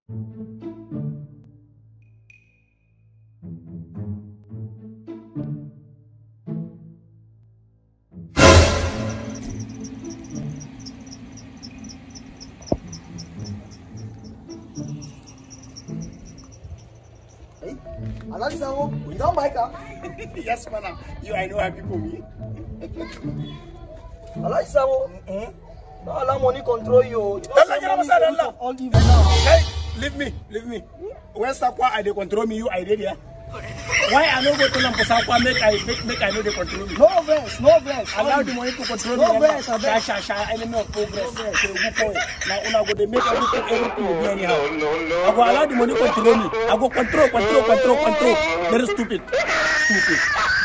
Alhaji Sabo, you don buy car? yes, man. You, I know how people me. Alhaji Sabo, don't allow money control you. o. You Don't don say allow money money is the root control. of all evil now. Hey, leave me, leave me. When Sakwa I dey control me, you I did there. Why I no go to them for Sakwa make I make, make I know they control me? No vex, no vex. Allow the money to control No me. vex, Sha abeg. sha sha enemy of progress. So you go Now una go dey make everything everything will be anyhow. I go allow the money control me. I go control, control, control, control. Very stupid, stupid.